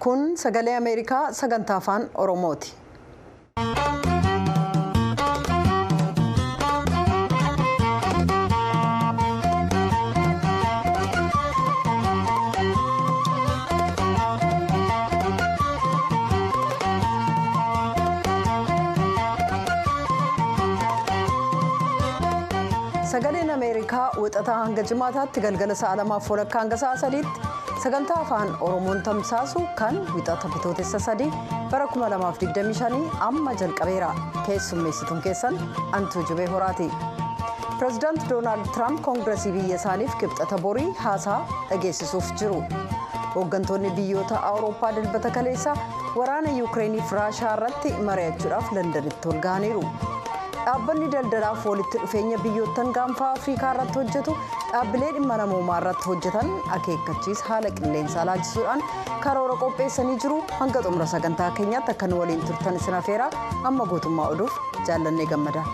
kun sagalee ameerikaa sagantaa afaan oromooti. sagaleen ameerikaa wixataa hanga jimaataatti galgala sa'a lamaaf walakkaa hanga sa'a sadiitti sagantaa afaan oromoon tamsaasu kan wixata bitootessa sadii bara 2025 amma jalqabeera keessummeessituun keessan antuu jibee horaati pireezidaanti doonaald tiraamp koongiresii biyya isaaniif kibxata borii haasaa dhageessisuuf jiru hooggantoonni biyyoota awurooppaa dilbata kaleessaa waraana yuukireeniif raashaa irratti mari'achuudhaaf landanitti ol ga'aniiru. dhaabbanni daldalaaf walitti dhufeenya biyyoottan gaanfaa afriikaa irratti hojjetu dhaabbilee dhimma namoomaa irratti hojjetan akeekkachiisa haala qilleensaa laajisuudhaan karoora qopheessanii jiru hanga xumura sagantaa keenyaatti akka nu waliin turtan isin afeeraa amma guutummaa oduuf jaallannee gammada.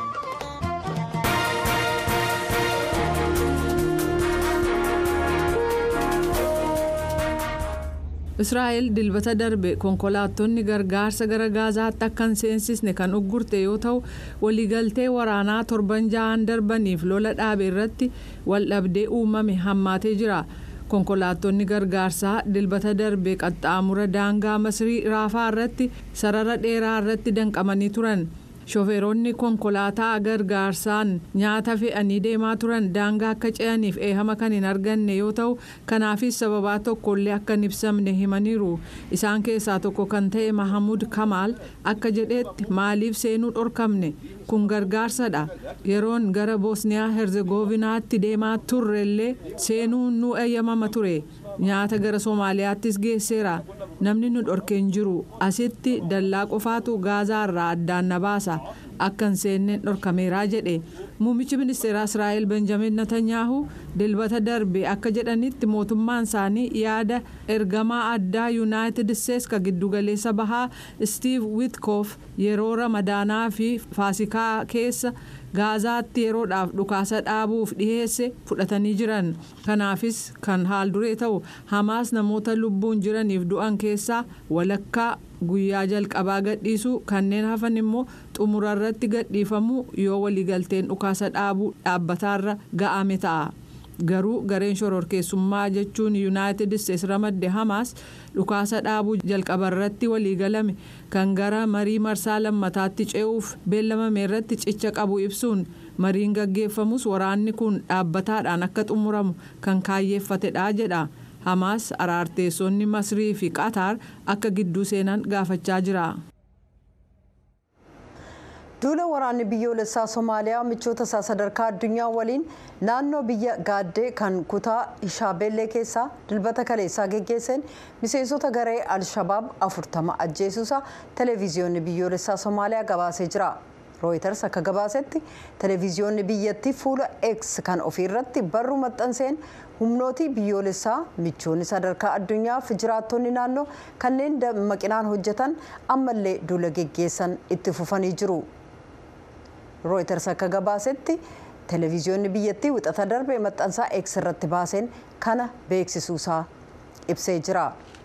israa'el dilbata darbe konkolaattonni gargaarsa gara gaazaatti akka hin seensisne kan uggurte yoo ta'u waliigaltee waraanaa torban ja'an darbaniif lola dhaabe irratti waldhabdee uumame hammaatee jira konkolaattonni gargaarsaa dilbata darbe qaxxaamura daangaa masrii raafaa irratti sarara dheeraa irratti danqamanii turan. shofeeronni konkolaataa gargaarsaan nyaata fe'anii deemaa turan daangaa akka ce'aniif eehama kan hin arganne yoo ta'u kanaafis sababaa tokkollee akka hin ibsamne himaniiru isaan keessaa tokko kan ta'e mahamud kamaal akka jedhetti maaliif seenuu dhorkamne kun gargaarsadha yeroon gara boosniyaa herzegovinaatti deemaa turrellee seenuun nu eeyyamama ture nyaata gara soomaaliyaattis geesseera namni nu dhorkeen jiru asitti dallaa qofaatu gaazaa irraa addaan na baasa akka hin seenneen dhorkameeraa jedhe muummichi ministeeraa israa'el benjamin netanyaahu dilbata darbe akka jedhanitti mootummaan isaanii yaada ergamaa addaa yuunaayitid isteetsi ka giddugaleessa bahaa stiiv witkoof yeroo ramadaanaa fi faasikaa keessa gaazaatti yeroodhaaf dhukaasa dhaabuuf dhiheesse fudhatanii jiran kanaafis kan haal duree ta'u hamaas namoota lubbuun jiraniif du'an keessaa walakkaa guyyaa jalqabaa gadhiisu kanneen hafan immoo xumura irratti gadhiifamu yoo waliigalteen dhukaasa dhaabuu dhaabbataarra ga'ame ta'a. garuu gareen shororkeessummaa jechuun yuunaayitid isteetsi ramadde hamaas dhukaasa dhaabuu jalqaba irratti waliigalame kan gara marii marsaa lammataatti ce'uuf beellamame irratti cicha qabu ibsuun mariin gaggeeffamus waraanni kun dhaabbataadhaan akka xumuramu kan kaayyeeffatedha jedha hamaas araarteessonni masrii fi qaataar akka gidduu seenan gaafachaa jira. duula waraanni biyyoolessaa somaaliyaa michoota isaa sadarkaa addunyaa waliin naannoo biyya gaaddee kan kutaa shaabellee keessaa dilbata kaleessaa geggeesseen miseensota garee alshabaab afurtama ajjeesuusaa televiziyoonni biyyoolessaa somaaliyaa gabaasee jira rooyiters akka gabaasetti televiziyoonni biyyattii fuula x kan ofiirratti barruu maxxanseen humnootii biyyoolessaa michoonni sadarkaa addunyaa fi jiraattonni naannoo kanneen dammaqinaan hojjetan ammallee duula geggeessan itti fufanii jiru. rooyiters akka gabaasetti televiziyoonni biyyattii wixata darbe maxxansaa x irratti baaseen kana beeksisuusaa ibsee jira.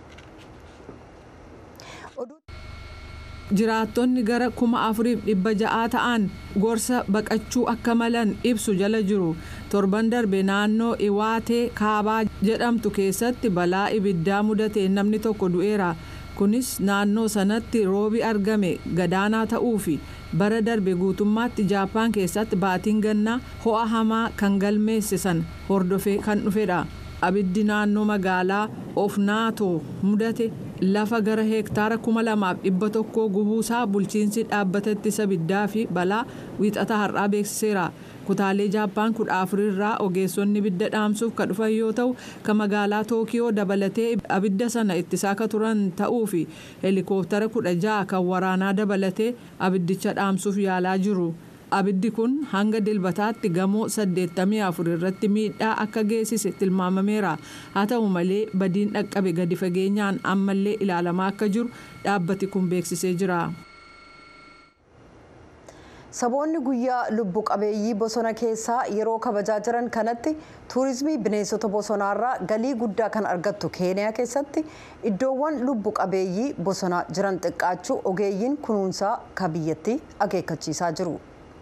jiraattonni gara kuma afuriif dhibba ja'aa ta'an gorsa baqachuu akka malan ibsu jala jiru torban darbe naannoo iwaatee kaabaa jedhamtu keessatti balaa ibiddaa mudateen namni tokko du'eera. kunis naannoo sanatti roobi argame gadaanaa ta'uu fi bara darbe guutummaatti jaappaan keessatti baatiin gannaa ho'a hamaa kan galmeesse san hordofee kan dhufedha abiddi naannoo magaalaa ofnaato mudate lafa gara heektaara kuma lamaaf dhibba tokkoo gubuusaa bulchiinsi dhaabbata ittisa abiddaa fi balaa wiixata har'aa beeksiseera. kutaalee jaappaan kudha afurirraa ogeessonni ibidda dhaamsuuf kan dhufan yoo ta'u kan magaalaa tookiyoo dabalatee abidda sana ittisaa kan turan ta'uu fi heelikooptara kudha ja'a kan waraanaa dabalatee abiddicha dhaamsuuf yaalaa jiru. abiddi kun hanga dilbataatti gamoo 84 irratti miidhaa akka geessise tilmaamameera haa ta'u malee badiin dhaqqabe gadi fageenyaan ammallee ilaalamaa akka jiru dhaabbati kun beeksisee jira. saboonni guyyaa lubbu qabeeyyii bosona keessaa yeroo kabajaa jiran kanatti tuurizimii bineensota bosonaarraa galii guddaa kan argattu keeniyaa keessatti iddoowwan lubbu qabeeyyii bosonaa jiran xiqqaachuu ogeeyyiin kunuunsaa ka biyyatti akeekkachiisaa jiru.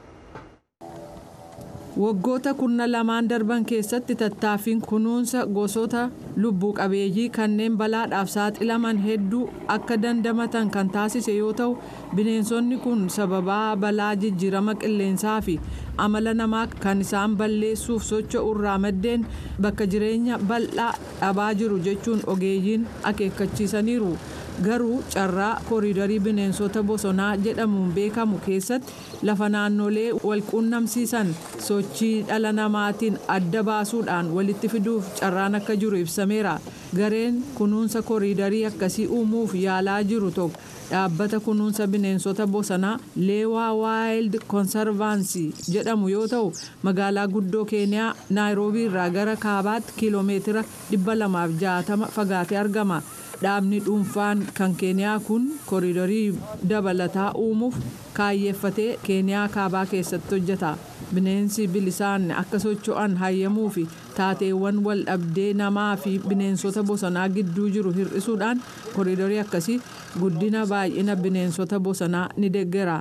waggoota kurna lamaan darban keessatti tattaaffiin kunuunsa gosoota lubbuu qabeeyyii kanneen balaadhaaf saaxilaman hedduu akka dandamatan kan taasise yoo ta'u bineensonni kun sababaa balaa jijjiirama qilleensaa fi amala namaa kan isaan balleessuuf socho'u irraa maddeen bakka jireenya bal'aa dhabaa jiru jechuun ogeeyyiin akeekkachiisaniiru. garuu carraa kooriidarii bineensota bosonaa jedhamuun beekamu keessatti lafa naannolee walquunnamsiisan sochii dhala namaatiin adda baasuudhaan walitti fiduuf carraan akka jiru ibsameera gareen kunuunsa kooriidarii akkasii uumuuf yaalaa jiru tokko dhaabbata kunuunsa bineensota bosonaa leewaa waayild konservaansii jedhamu yoo ta'u magaalaa guddoo keeniyaa naayiroobii irraa gara kaabaatti kiiloomeetira 260 fagaatee argama. dhaabni dhuunfaan kan keeniyaa kun kooriidarii dabalataa uumuuf kaayyeeffatee keeniyaa kaabaa keessatti hojjeta bineensi bilisaan akka socho'an hayyamuu fi taateewwan wal dhabdee namaa fi bineensota bosonaa gidduu jiru hir'isuudhaan kooriidarii akkasii guddina baay'ina bineensota bosonaa ni deeggera.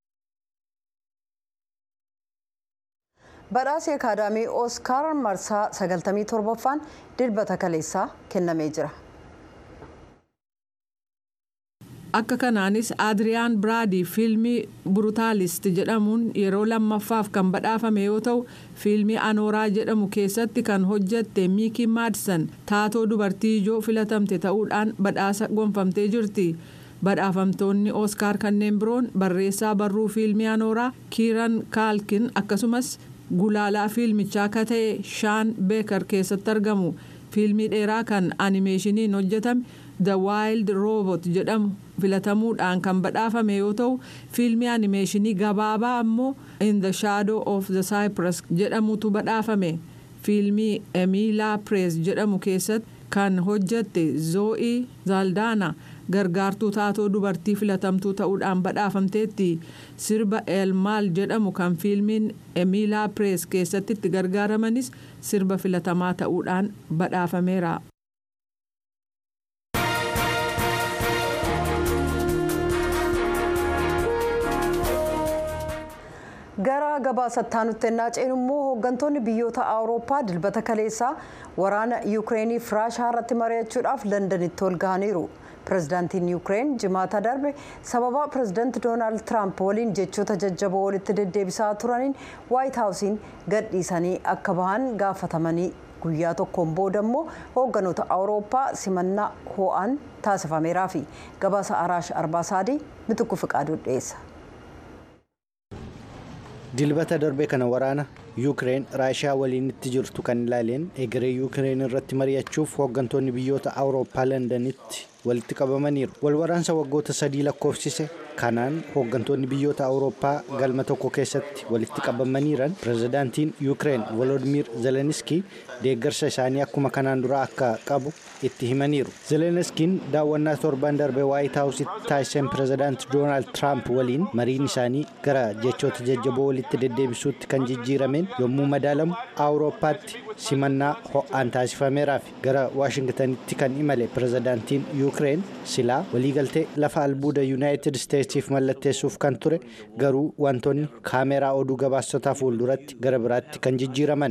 badhaasii akaadaamii ooskaar marsaa 97ffaan dilbata kaleessaa kennamee jira. akka kanaanis adriyaan biraadii fiilmii burutaalist jedhamuun yeroo lammaffaaf kan badhaafame yoo ta'u fiilmii anooraa jedhamu keessatti kan hojjatte miikii maadsan taatoo dubartii ijoo filatamte ta'uudhaan badhaasa gonfamtee jirti badhaafamtoonni ooskaar kanneen biroon barreessaa barruu fiilmii anooraa kiiran kaalkin akkasumas gulaalaa fiilmichaa akka ta'e shaan beekar keessatti argamu fiilmii dheeraa kan animeeshiniin hojjetame the wild robot jedhamu filatamuudhaan kan badhaafame yoo ta'u fiilmii animeeshinii gabaabaa ammoo in the shadow of the cypress jedhamutu badhaafame fiilmii emiilaa prees jedhamu keessatti kan hojjatte zoo'ii zaaldaana gargaartuu taatoo dubartii filatamtuu ta'uudhaan badhaafamteetti sirba elmaal jedhamu kan fiilmiin emiilaa prees keessatti itti gargaaramanis sirba filatamaa ta'uudhaan badhaafameera. gara gabaasattaa nutti ennaa ceenu immoo hooggantoonni biyyoota awurooppaa dilbata kaleessaa waraana yuukireeniif raashaa irratti mari'achuudhaaf londanitti ol gahaniiru pirezidaantiin yuukireen jimaata darbe sababa pirezidaanti doonaald tiraamp waliin jechoota jajjaboo walitti deddeebisaa turaniin waayit haawusiin gadhiisanii akka bahan gaafatamanii guyyaa tokkoon booda immoo hoogganoota awurooppaa simannaa ho'aan taasifameeraa fi gabaasa araash arbaasaadii mituqu fiqaaduu dhiyeessa. dilbata darbe kana waraana yuukireen raashiyaa waliin itti jirtu kan ilaaleen egeree yuukireen irratti mari'achuuf hooggantoonni biyyoota awurooppaa londanitti walitti qabamaniiru walwaraansa waggoota sadii lakkoofsise kanaan hooggantoonni biyyoota awurooppaa galma tokko keessatti walitti qabamaniiran pirezidaantiin yuukireen volodimir zeleniskii deeggarsa isaanii akkuma kanaan dura akka qabu itti himaniiru zeleniskiin daawwannaa torban darbe waayit haawusitti taasisan pirezidaanti doonaald tiraamp waliin mariin isaanii gara jechoota jajjaboo walitti deddeebisuutti kan jijjiirameen yommuu madaalamu awurooppaatti simannaa ho'aan taasifameeraaf gara waashingtanitti kan imale pirezidaantiin yuukireen silaa waliigaltee lafa albuuda yuunaayitid isteetsiif mallatteessuuf kan ture garuu wantoonni kaameraa oduu gabaasotaa fuulduratti gara biraatti kan jijjiiraman.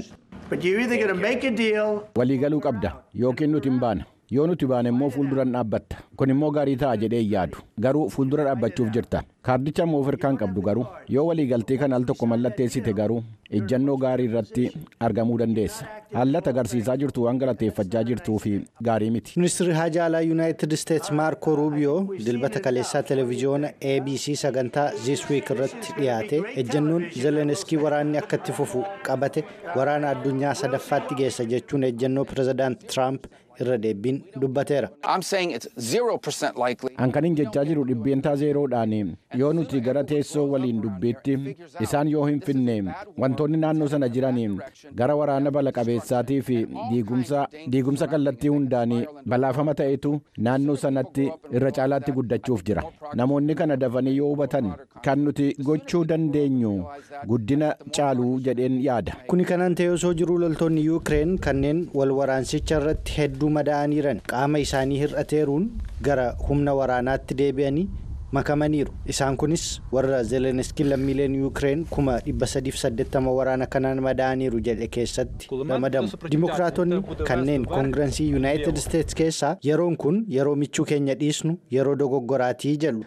waliigaluu qabda yookiin nuti hin baana yoo nuti baane immoo fuulduran dhaabbatta kun immoo gaarii ta'a jedhee yaadu garuu fuuldura dhaabbachuuf jirta kaardicha immoo of hirkaan qabdu garuu yoo waliigaltee kan al tokko mallatteessite garuu ejjannoo gaarii irratti argamuu dandeessa haalata agarsiisaa jirtu waan galateeffachaa jirtuu fi gaarii miti. ministirri haajaa alaa yuunaayitid isteets maarko ruubiyoo dilbata kaleessaa televiziyoona abc sagantaa this week irratti dhiyaate ejjannoon zeleniskii waraanni akka itti fufu qabate waraana addunyaa sadaffaatti geessa jechuun ejjannoo pirezidaant tiraamp irra deebiin dubbateera. An kanin jechaa jiru dhibbeentaa zeeroodhaan yoo nuti gara teessoo waliin dubbiitti isaan yoo hin finne wantoonni naannoo sana jiraniin gara waraana bala qabeessaatii fi diigumsa kallattii hundaanii balaafama ta'etu naannoo sanatti irra caalaatti guddachuuf jira namoonni kana dafanii yoo hubatan kan nuti gochuu dandeenyu guddina caaluu jedheen yaada. kuni kanaan ta'e osoo jiruu loltoonni yuukireen kanneen wal waraansicha irratti hedduu madaa'aniiran qaama isaanii hir'ateeruun gara humna waraanaatti deebi'anii makamaniiru isaan kunis warra zeeleneskiin lammiileen yuukireen kuma 380 waraana kanaan madaa'aniiru jedhe keessatti ramadamu dimokiraatonni kanneen koongirensii yuunaayitid isteetsi keessaa yeroon kun yeroo michuu keenya dhiisnu yeroo dogoggoraatii jedhu.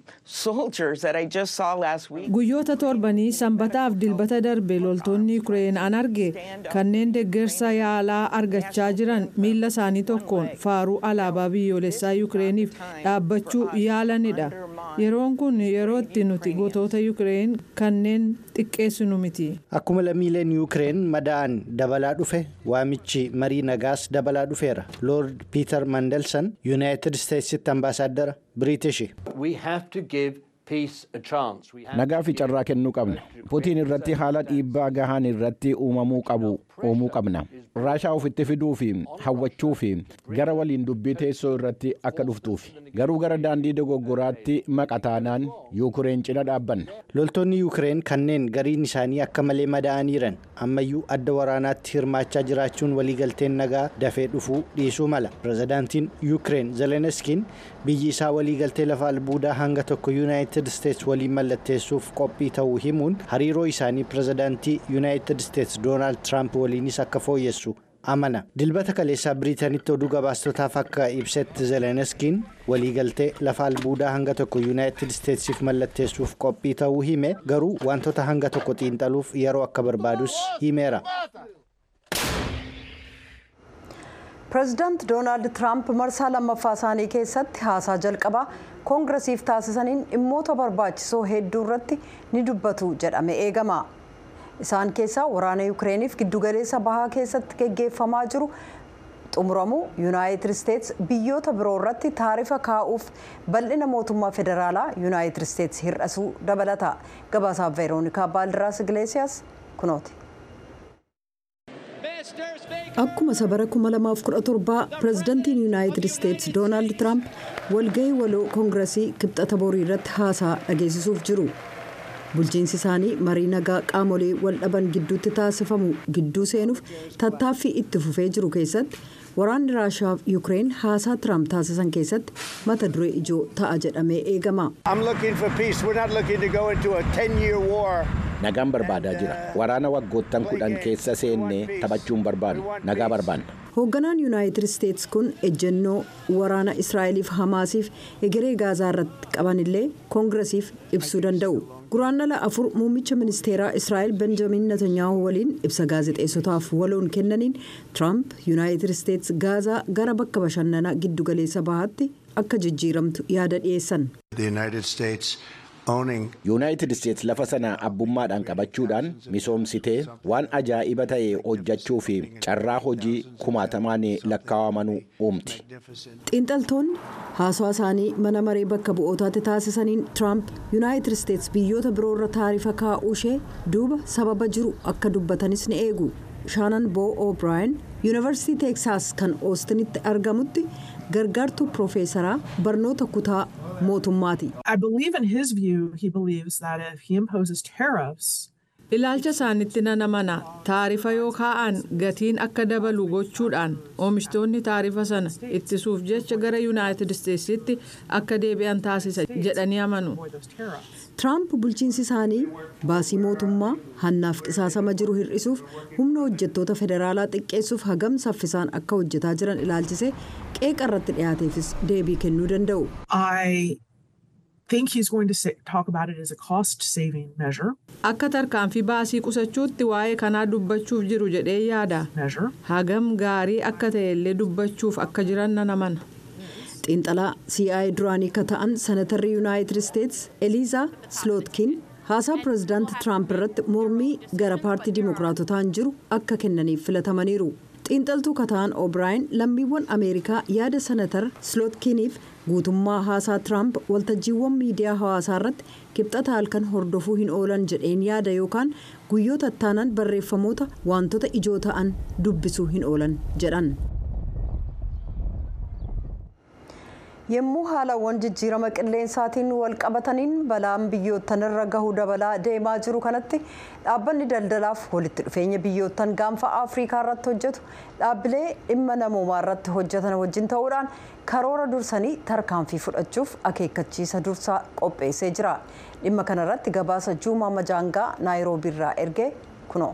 guyyoota torbanii sanbataaf dilbata darbe loltoonni yuukireen an arge kanneen deeggarsa yaalaa argachaa jiran miila isaanii tokkoon faaruu alaabaa biyyoolessaa yuukireeniif dhaabbachuu yaalanidha. yeroon kun yeroo itti nuti gootota yuukireen kanneen xiqqeessinu miti. akkuma lammiileen yuukireen madaa'an dabalaa dhufe waamichi marii nagaas dabalaa dhufeera loord piiter mandelsan yuunaayitid isteetsitti ambaasaaddara biriitishi. nagaa fi carraa kennuu qabna putiin irratti haala dhiibbaa gahaan irratti uumamuu qabu uumuu qabna raashaa ofitti fiduu fi hawwachuu fi gara waliin dubbii teessoo irratti akka dhuftuuf garuu gara daandii dogoggoraatti maqataanaan yuukireen cina dhaabbanna. loltoonni yuukireen kanneen gariin isaanii akka malee madaa'aniiran ammayyuu adda waraanaatti hirmaachaa jiraachuun waliigalteen nagaa dafee dhufuu dhiisuu mala pirezidaantiin yuukireen zeleniskiin biyyi isaa waliigaltee lafa albuudaa hanga tokko yuunaayitid isteetsi waliin mallatteessuuf qophii ta'uu himuun hariiroo isaanii pirezidaantii yuunaayitid isteetsi doonaald tiraamp waliinis akka fooyyessu amana dilbata kaleessaa biriitanitti oduu gabaastotaaf akka ibsetti zeleniskiin waliigaltee lafa albuudaa hanga tokko yuunaayitid isteetsiif mallatteessuuf qophii ta'uu hime garuu wantoota hanga tokko xiinxaluuf yeroo akka barbaadus himeera. pireezidaant doonaald tiraamp marsaa lammaffaa isaanii keessatti haasaa jalqabaa koongiresiif taasisaniin dhimmoota barbaachisoo hedduu irratti ni dubbatu jedhame eegama isaan keessaa waraana yuukireeniif giddugaleessa bahaa keessatti geggeeffamaa jiru xumuramuu yuunaayitid isteetsi biyyoota biroo irratti taarifa kaa'uuf bal'ina mootummaa federaalaa yuunaayitid isteetsi hir'isuu dabalata gabaasaaf veeroonikaa baaldiraas igileesiyaas kunooti. akkuma sabara 2017 pireezidantiin yuunaayitid isteetsi doonaald tiraamp walgahii waloo koongiresii kibxata borii irratti haasaa dhageessisuuf jiru bulchiinsi isaanii marii nagaa qaamolee wal dhaban gidduutti taasifamu gidduu seenuuf tattaaffii itti fufee jiru keessatti waraanni raashaa fi yuukireen haasaa tiraamp taasisan keessatti mata duree ijoo ta'a jedhamee eegama. nagaan barbaadaa jira waraana waggoottan kudhan keessa seennee taphachuun barbaadu nagaa barbaanna. hoogganaan yuunaayitid isteetsi kun ejjennoo waraana israa'eliif hamaasiif egeree gaazaa irratti qabanillee koongiresiif ibsuu danda'u guraandhala afur muummicha ministeeraa israa'el benjamin netanyaahuu waliin ibsa gaazexeessotaaf waloon kennaniin tiraamp yuunaayitid isteetsi gaazaa gara bakka bashannanaa giddugaleessa bahaatti akka jijjiiramtu yaada dhiyeessan. yuunaayitid isteetsi lafa sana abbummaadhaan qabachuudhaan misoomsitee waan ajaa'iba ta'e hojjechuu fi carraa hojii kumaatamaan lakkaa'amanuu uumti. xiinxaltoonni haasawaa isaanii mana maree bakka bu'ootaatti taasisaniin tiraamp yuunaayitid isteetsi biyyoota biroo irra taarifa kaa'uu ishee duuba sababa jiru akka dubbatanis ni eegu shaanan boo o'brien yuunivarsiitii teeksaas kan oostinitti argamutti gargaartuu piroofeesaraa barnoota kutaa mootummaati. ilaalcha isaanitti nan amana taarifa yoo kaa'an gatiin akka dabalu gochuudhaan oomishtoonni taarifa sana ittisuuf jecha gara yuunaayitid isteetsitti akka deebi'an taasisa jedhanii amanu. tiraamp bulchiinsi isaanii baasii mootummaa hannaaf qisaasama jiru hir'isuuf humna hojjettoota federaalaa xiqqeessuuf hagam saffisaan akka hojjetaa jiran ilaalchisee qeeqa irratti dhiyaateefis deebii kennuu danda'u. akka tarkaanfii baasii qusachuutti waa'ee kanaa dubbachuuf jiru jedhee yaada hagam gaarii akka ta'e illee dubbachuuf akka jiran nan amana. xiinxalaa CIA duraanii akka ta'an senatarri yuunaayitid isteetsi eliizaa slootkin haasaa pireezidaanti tiraamp irratti mormii gara paartii dimookiraatotaan jiru akka kennaniif filatamaniiru xiinxaltuu kataan o'braayin lammiiwwan ameerikaa yaada senatar slootkiiniif guutummaa haasaa tiraamp waltajjiiwwan miidiyaa hawaasaa irratti kibxata halkan hordofuu hin oolan jedheen yaada yookaan guyyoota ittaanan barreeffamoota wantoota ijoo ta'an dubbisuu hin oolan jedhan. yommuu haalawwan jijjiirama qilleensaatiin wal qabataniin balaan biyyoottan irra gahuu dabalaa deemaa jiru kanatti dhaabbanni daldalaaf walitti dhufeenya biyyoottan gaanfa afriikaa irratti hojjetu dhaabbilee dhimma namoomaa irratti hojjetan wajjin ta'uudhaan karoora dursanii tarkaanfii fudhachuuf akeekkachiisa dursaa qopheessee jira dhimma kanarratti gabaasa juumaa majaangaa naayiroobiirraa ergee kunoo.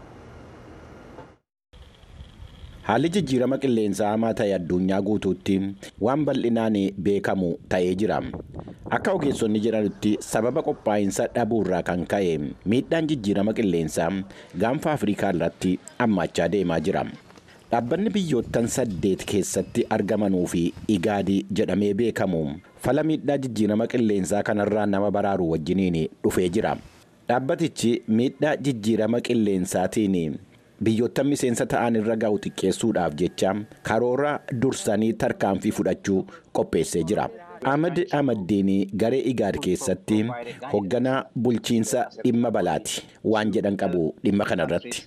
Haalli jijjiirama qilleensaa hamaa ta'e addunyaa guutuutti waan bal'inaan beekamu ta'ee jira. Akka ogeessonni jedhanitti sababa qophaa'insa dhabuurraa kan ka'e miidhaan jijjiirama qilleensaa gaanfa Afrikaa irratti hammaachaa deemaa jira. Dhaabbanni biyyoottan saddeet keessatti argamanuu fi igaadii jedhamee beekamu fala miidhaa jijjiirama qilleensaa kanarraa nama baraaru wajjiniin dhufee jira. Dhaabbatichi miidhaa jijjiirama qilleensaatiin biyyoottan miseensa ta'an irra ga'u xiqqeessuudhaaf jecha karoora dursanii tarkaanfii fudhachuu qopheessee jira. Ahmad Ahmaddiin garee Igaad keessatti hoogganaa bulchiinsa dhimma balaati waan jedhan qabu dhimma kanarratti.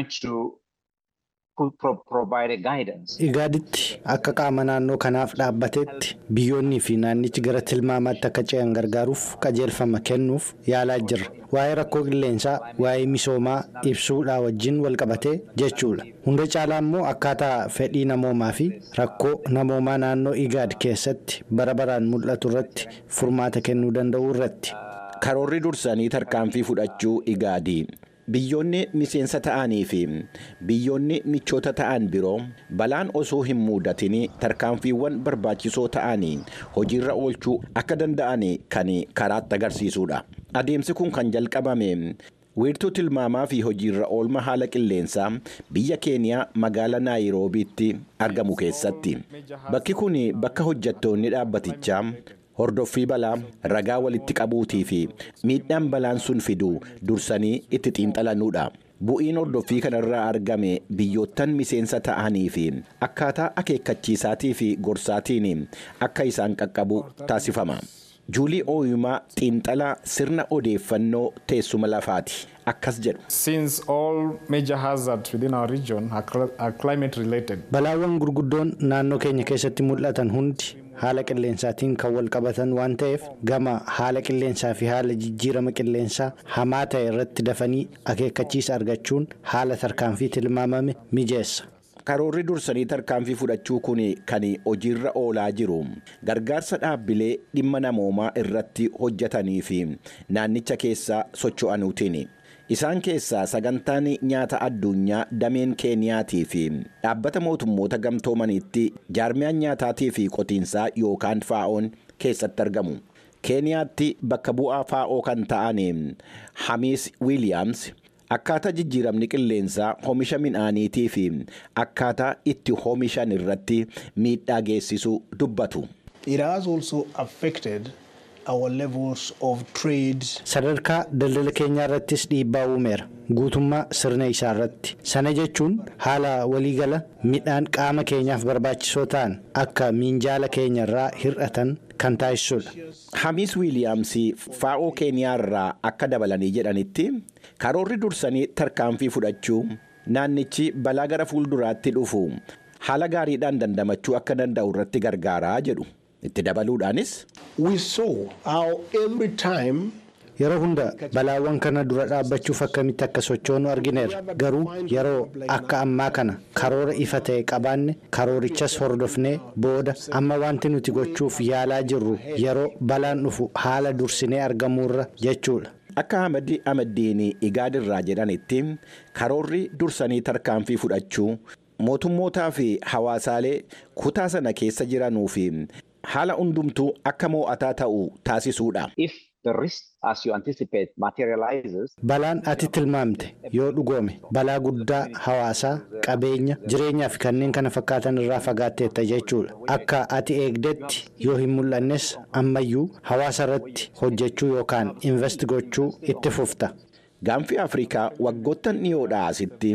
Igaaditti akka qaama naannoo kanaaf dhaabbateetti biyyoonnii fi naannichi gara tilmaamaatti akka ce'an gargaaruuf qajeelfama kennuuf yaalaa jirra. Waa'ee rakkoo qilleensaa, waa'ee misoomaa ibsuudhaa wajjin wal qabatee jechuudha. Hunda caalaa immoo akkaataa fedhii namoomaa fi rakkoo namoomaa naannoo Igaad keessatti bara baraan mul'atu irratti furmaata kennuu danda'u irratti. Karoorri dursanii tarkaanfii fudhachuu Igaadii. Biyyoonni miseensa ta'anii fi biyyoonni michoota ta'an biroo balaan osoo hin muudatin tarkaanfiiwwan barbaachisoo ta'anii hojiirra oolchuu akka danda'an kan karaatti agarsiisudha. Adeemsi kun kan jalqabame wiirtuu tilmaamaa fi hojiirra oolma haala qilleensaa biyya keeniyaa magaalaa naayiroobiitti argamu keessatti. Bakki kun bakka hojjettoonni dhaabbatichaa hordoffii balaa ragaa walitti qabuutii fi miidhaan balaan sun fidu dursanii itti xiinxalanuudha. Bu'iin hordoffii kanarraa argame biyyoottan miseensa ta'anii fi akkaataa akeekkachiisaatii fi gorsaatiin akka isaan qaqqabu taasifama. Juulii Ooyumaa xiinxalaa sirna odeeffannoo teessuma lafaati. Akkas jedhu. Since all major hazards within our region are, cl- are climate related, Balaawwan gurguddoon naannoo keenya keessatti mul'atan hundi haala qilleensaatiin kan wal qabatan waan ta'eef gama haala qilleensaa fi haala jijjiirama qilleensaa hamaa ta'e irratti dafanii akeekkachiisa argachuun haala tarkaanfii tilmaamame mijeessa. Karoorri dursanii tarkaanfii fudhachuu kun kan hojiirra oolaa jiru gargaarsa dhaabbilee dhimma namoomaa irratti hojjetanii fi naannicha keessa socho'anuutiin. Isaan keessaa sagantaan nyaata addunyaa dameen Keeniyaatii fi dhaabbata mootummoota gamtoomaniitti jaarmiyaan nyaataatii fi qotiinsaa yookaan faa'oon keessatti argamu. Keeniyaatti bakka bu'aa faa'oo kan ta'an Hamiis Wiiliyaams akkaataa jijjiiramni qilleensaa oomisha midhaaniitii fi akkaataa itti oomishan irratti miidhaa geessisu dubbatu. It has also affected our levels of trade. Sadarkaa daldala keenyaa irrattis dhiibbaa uumeera. Guutummaa sirna isaa irratti. Sana jechuun haala waliigala midhaan qaama keenyaaf barbaachisoo ta'an akka minjaala keenya irraa hir'atan kan taasisudha. Hamiis Wiiliyaams faa'oo Keeniyaa irraa akka dabalanii jedhanitti karoorri dursanii tarkaanfii fudhachuu naannichi balaa gara fuulduraatti dhufu haala gaariidhaan dandamachuu akka danda'u irratti gargaaraa jedhu. Itti dabaluudhaanis We saw how every time Yeroo hunda balaawwan kana dura dhaabbachuuf akkamitti akka sochoonu argineerra. Garuu yeroo akka ammaa kana karoora ifa ta'e qabaanne karoorichas hordofnee booda amma wanti nuti gochuuf yaalaa jirru yeroo balaan dhufu haala dursinee argamuurra jechuudha. akka Ahmad Ahmaddiin Igaad irraa jedhanitti karoorri dursanii tarkaanfii fudhachuu mootummootaa fi hawaasaalee kutaa sana keessa jiranuu fi haala hundumtuu akka mo'ataa ta'u taasisuudha. if the risk as you anticipate materializes, Balaan ati tilmaamte yoo dhugoome balaa guddaa hawaasaa, qabeenya, jireenyaa fi kanneen kana fakkaatan irraa fagaatteetta jechuudha. Akka ati eegdetti yoo hin mul'annes ammayyuu hawaasa irratti hojjechuu yookaan invest gochuu itti fufta. Gaanfi Afrikaa waggoottan dhiyoodhaa asitti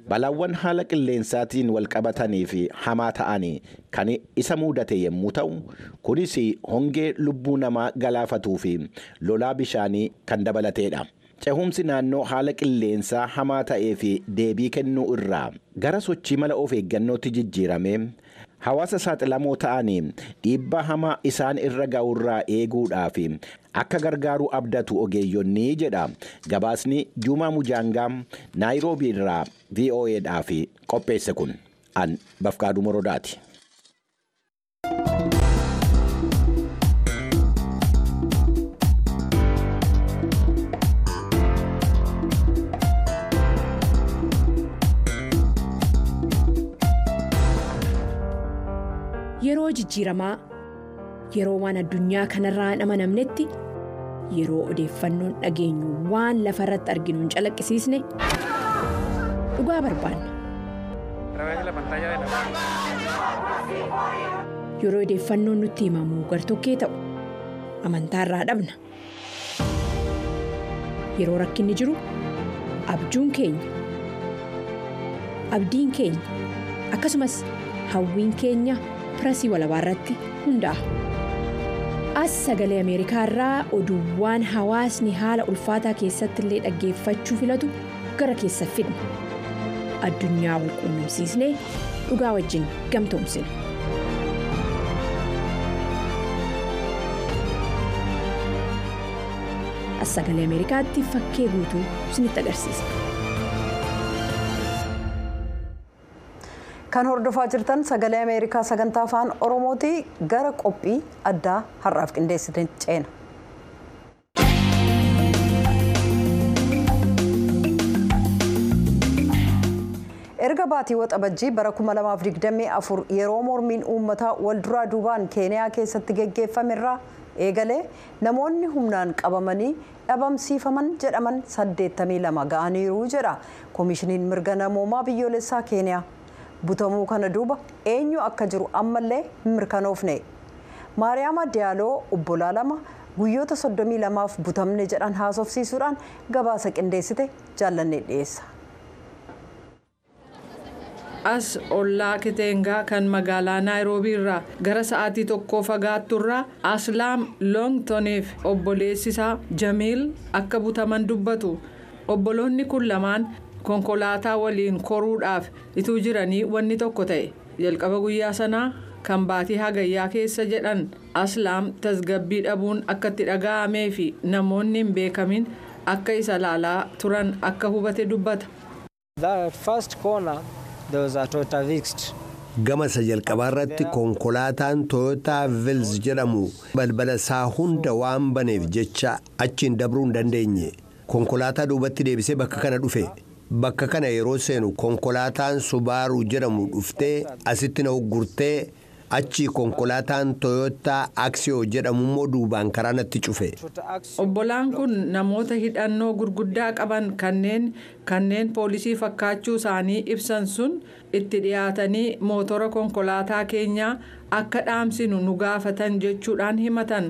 balaawwan haala qilleensaatiin wal qabatanii fi hamaa ta'anii kan isa mudate yommuu ta'u kunis hongee lubbuu namaa galaafatuu fi lolaa bishaanii kan dabalateedha. Cehumsi naannoo haala qilleensaa hamaa ta'ee fi deebii kennuu irraa gara sochii mala of eeggannootti jijjiirame hawaasa saaxilamoo ta'anii dhiibbaa hamaa isaan irra ga'urraa eeguudhaaf akka gargaaru abdatu ogeeyyonni jedha gabaasni juumaa mujaangaa naayiroobii irraa vo'eedhaaf qopheesse kun an bafqaaduu morodaati. Yeroo jijjiiramaa yeroo waan addunyaa kanarraa hin amanamnetti yeroo odeeffannoon dhageenyu waan lafa irratti arginu hin calaqqisiisne dhugaa barbaanna. Yeroo odeeffannoon nutti himamu gartokkee ta'u amantaarraa dhabna. Yeroo rakkinni jiru abjuun keenya abdiin keenya akkasumas hawwiin keenya. pirasii walabaa irratti hundaa'a. As sagalee Ameerikaa irraa oduuwwan hawaasni haala ulfaataa keessatti illee dhaggeeffachuu filatu gara keessa fidna. Addunyaa wal quunnamsiisnee dhugaa wajjin gamtoomsina. As sagalee Ameerikaatti fakkee guutuu isinitti agarsiisa. kan hordofaa jirtan sagalee ameerikaa sagantaa afaan oromooti gara qophii addaa har'aaf qindeessite ceena. erga baatii waxabajjii bara 2024 yeroo mormiin uummataa wal duraa duubaan keeniyaa keessatti geggeeffamerraa eegalee namoonni humnaan qabamanii dhabamsiifaman jedhaman 82 ga'aniiru jedha koomishiniin mirga namoomaa biyyoolessaa keeniyaa. butamuu kana duuba eenyu akka jiru ammallee hin mirkanoofne maariyaama diyaaloo obbolaa lama guyyoota 32f butamne jedhan haasofsiisuudhaan gabaasa qindeessite jaallannee dhiyeessa. as ollaa kiteengaa kan magaalaa naayiroobii irraa gara sa'aatii tokkoo fagaatturraa aslaam loongtoniif obboleessisaa jamiil akka butaman dubbatu obboloonni kun lamaan konkolaataa waliin koruudhaaf ituu jiranii wanni tokko ta'e jalqaba guyyaa sanaa kan baatii hagayyaa keessa jedhan aslaam tasgabbii dhabuun akka itti dhaga'amee fi namoonni hin beekamin akka isa laalaa turan akka hubate dubbata. gama isa jalqabaa irratti konkolaataan tooyotaa vils jedhamu balbala isaa hunda waan baneef jecha achiin dabruu hin dandeenye konkolaataa duubatti deebisee bakka kana dhufe. bakka kana yeroo seenu konkolaataan subaaruu jedhamu dhuftee asitti na uggurtee achii konkolaataan tooyotaa aksiyoo jedhamu immoo duubaan karaa natti cufe. obbolaan kun namoota hidhannoo gurguddaa qaban kanneen kanneen poolisii fakkaachuu isaanii ibsan sun itti dhiyaatanii mootora konkolaataa keenyaa akka dhaamsinu nu gaafatan jechuudhaan himatan.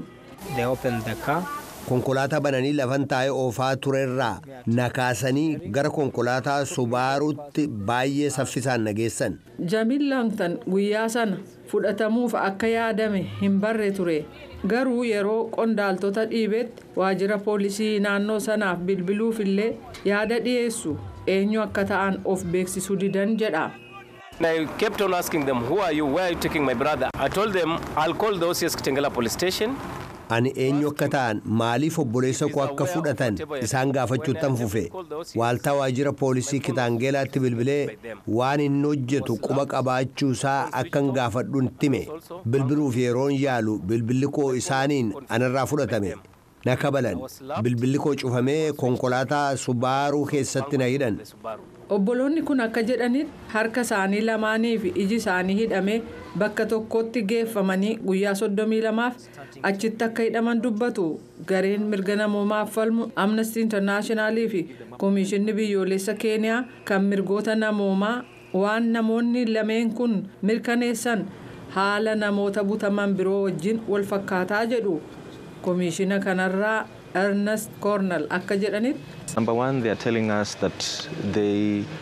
konkolaataa bananii lafan taa'ee oofaa turerraa nakaasanii gara konkolaataa subaaruutti baay'ee saffisaan nageessan. jamiil laangtan guyyaa sana fudhatamuuf akka yaadame hin barre ture garuu yeroo qondaaltota dhiibetti waajjira poolisii naannoo sanaaf bilbiluuf illee yaada dhiyeessu eenyu akka ta'an of beeksisuu didan jedha. I kept on asking them, who are you? Where are you taking my brother? I told them, I'll call the OCS Kitengela police station. ani eenyu akka ta'an maaliif obboleessa koo akka fudhatan isaan gaafachuuttan fufe waaltaa waajjira poolisii kitaangeelaatti bilbilee waan inni hojjetu quba qabaachuusaa akkan gaafadhuun time bilbiluuf yeroon yaalu bilbilli koo isaaniin anarraa fudhatame na kabalan bilbilli koo cufamee konkolaataa subaaruu keessatti na hidhan. obboloonni kun akka jedhanitti harka isaanii lamaanii fi iji isaanii hidhamee bakka tokkotti geeffamanii guyyaa 32f achitti akka hidhaman dubbatu gareen mirga namoomaaf falmu amnesty internaashinaali fi koomishinni biyyoolessa keeniyaa kan mirgoota namoomaa waan namoonni lameen kun mirkaneessan haala namoota butaman biroo wajjin wal fakkaataa jedhu koomishina kanarraa ernest cornel akka jedhanitti. Number one, they are telling us that they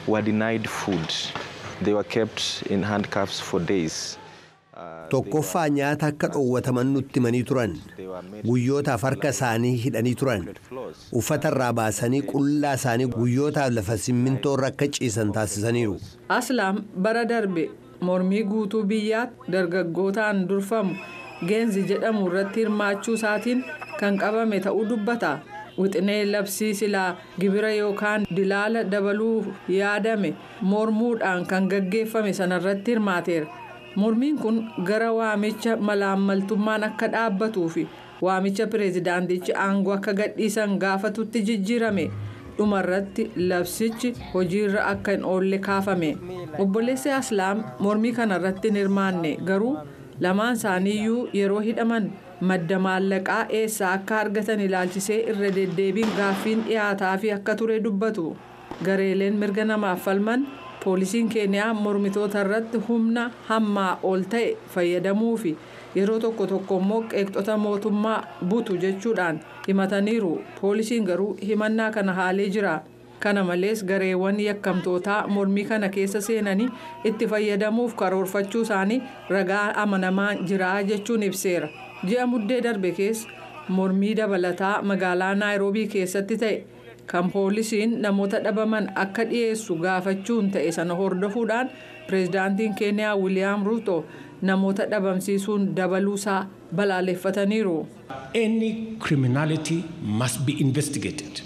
were denied food. They were kept in handcuffs for days. tokkoffaa nyaata akka dhoowwataman nutti himanii turan guyyootaaf harka isaanii hidhanii turan uffata irraa baasanii qullaa isaanii guyyootaaf lafa simmintoo irra akka ciisan taasisaniiru. aslaam bara darbe mormii guutuu biyyaatti dargaggootaan durfamu geenzi jedhamu irratti hirmaachuu isaatiin kan qabame ta'uu dubbata. wixinee labsii silaa gibira yookaan dilaala dabaluu yaadame mormuudhaan kan gaggeeffame sanarratti hirmaateera. mormiin kun gara waamicha malaammaltummaan akka dhaabbatuu fi waamicha pireezidaantichi aangoo akka gadhiisan gaafatutti jijjiirame dhumarratti labsichi hojiirra akka hin oolle kaafame obboleessi aslaam mormii kanarratti hin hirmaanne garuu lamaan isaaniiyyuu yeroo hidhaman madda maallaqaa eessaa akka argatan ilaalchisee irra deddeebiin gaaffiin dhiyaataa fi akka ture dubbatu gareeleen mirga namaaf falman. poolisiin keeniyaa mormitoota irratti humna hammaa ol ta'e fayyadamuu fi yeroo tokko tokko immoo qeeqxota mootummaa butu jechuudhaan himataniiru poolisiin garuu himannaa kana haalee jira kana malees gareewwan yakkamtootaa mormii kana keessa seenanii itti fayyadamuuf karoorfachuu isaanii ragaa amanamaa jira jechuun ibseera ji'a muddee darbe keessa mormii dabalataa magaalaa naayiroobii keessatti ta'e. kan poolisiin namoota dhabaman akka dhiyeessu gaafachuun ta'e sana hordofuudhaan pireezidaantiin keeniyaa wiiliyaam ruuto namoota dhabamsiisuun dabaluusaa balaaleffataniiru. Any criminality must be investigated.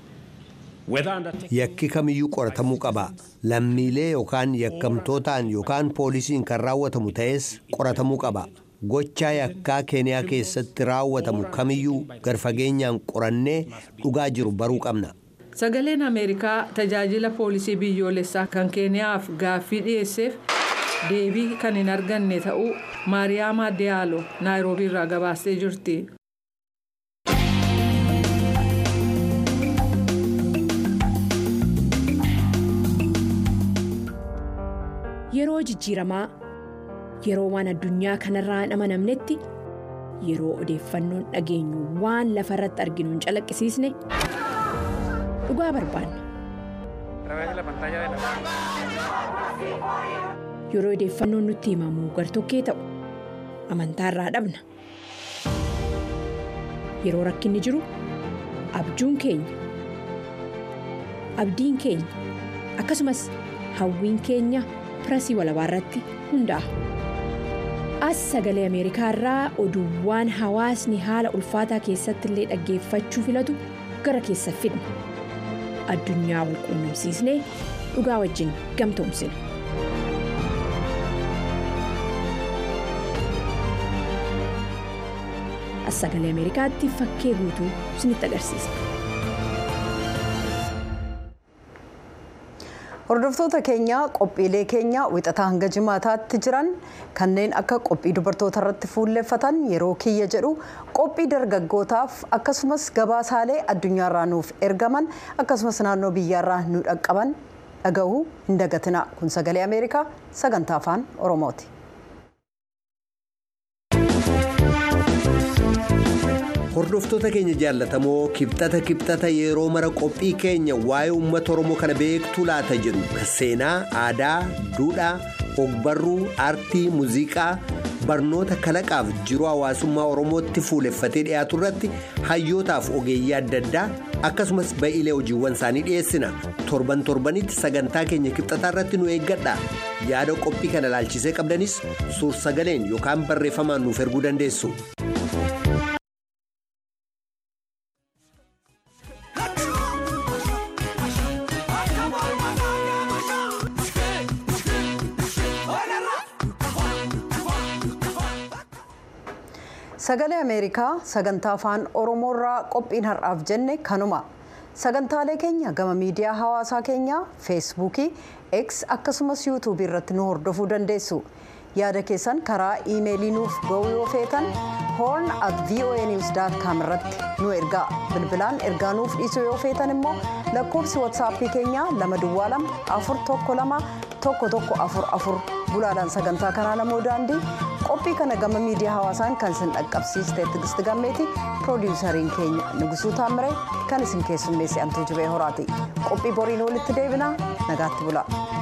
Yakki kamiyyuu qoratamuu qaba. Lammiilee yookaan yakkamtootaan yookaan poolisiin kan raawwatamu ta'es qoratamuu qaba. gochaa yakkaa keeniyaa keessatti raawwatamu kamiyyuu garfageenyaan qorannee dhugaa jiru baruu qabna. sagaleen ameerikaa tajaajila poolisii biyyoolessaa kan keeniyaaf gaaffii dhiyeesseef deebii kan hin arganne ta'uu maariyaama diyaalo naayiroobii irraa gabaastee jirti. yeroo jijjiiramaa yeroo waan addunyaa kanarraa hin amanamnetti yeroo odeeffannoon dhageenyu waan lafa irratti arginu hin calaqqisiisne dhugaa barbaanna. yeroo odeeffannoon nutti himamu gartokkee ta'u amantaa irraa dhabna yeroo rakkinni jiru abjuun keenya abdiin keenya akkasumas hawwiin keenya pirasii walabaa irratti hundaa'a. as sagalee ameerikaa irraa oduuwwan hawaasni haala ulfaataa keessatti illee dhaggeeffachuu filatu gara keessa fidna addunyaa wal quunnamsiisnee dhugaa wajjin gamtoomsina. as sagalee ameerikaatti fakkee guutuu isinitti agarsiisa. hordoftoota keenya qophiilee keenya wixataa hanga jimaataatti jiran kanneen akka qophii dubartoota irratti fuulleffatan yeroo kiyya jedhu qophii dargaggootaaf akkasumas gabaasaalee addunyaarraa nuuf ergaman akkasumas naannoo biyyaarraa nu dhaqqaban dhaga'uu hin dagatina kun sagalee ameerikaa sagantaa afaan oromooti. hordoftoota keenya jaallatamoo kibxata kibxata yeroo mara qophii keenya waa'ee uummata oromoo kana beektuu laata jedhu kan seenaa aadaa duudhaa ogbarruu aartii muuziqaa barnoota kalaqaaf jiruu hawaasummaa oromootti fuuleffatee dhiyaatu irratti hayyootaaf ogeeyyii adda addaa akkasumas ba'iilee hojiiwwan isaanii dhiyeessina torban torbanitti sagantaa keenya kibxataa irratti nu eeggadha yaada qophii kana ilaalchisee qabdanis suur sagaleen yookaan barreeffamaan nuuf erguu dandeessu. sagalee ameerikaa sagantaa afaan oromoorraa qophiin har'aaf jenne kanuma sagantaalee keenya gama miidiyaa hawaasaa keenyaa feesbuukii x akkasumas yuutuubii irratti nu hordofuu dandeessu yaada keessan karaa iimeelii nuuf ga'uu yoo feetan horn at voanews com irratti nu ergaa bilbilaan ergaa nuuf dhiisuu yoo feetan immoo lakkoofsi watsaappii keenyaa lama duwwaa lama afur tokko lama tokko tokko afur afur gulaadhaan sagantaa kanaa namoo daandii qophii kana gama miidiyaa hawaasaan kan isin dhaqqabsiiste tigisti gammeeti piroodiwusariin keenya nugusuu taamiree kan isin keessummeesse antuu jibee horaati qophii boriin walitti deebinaa nagaatti bula.